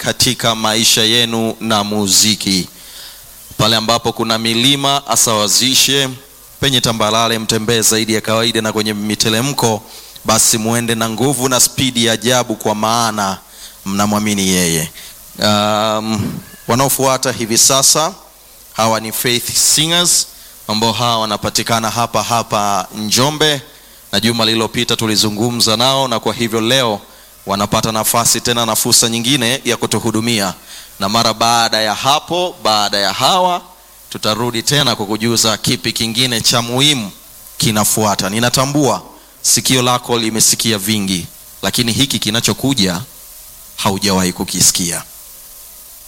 katika maisha yenu na muziki. Pale ambapo kuna milima asawazishe, penye tambalale mtembee zaidi ya kawaida, na kwenye mitelemko basi muende na nguvu na spidi ya ajabu, kwa maana mnamwamini yeye. Um, wanaofuata hivi sasa hawa ni Faith Singers ambao hawa wanapatikana hapa hapa Njombe, na juma lililopita tulizungumza nao, na kwa hivyo leo wanapata nafasi tena na fursa nyingine ya kutuhudumia, na mara baada ya hapo, baada ya hawa tutarudi tena kukujuza kipi kingine cha muhimu kinafuata. Ninatambua sikio lako limesikia vingi, lakini hiki kinachokuja haujawahi kukisikia.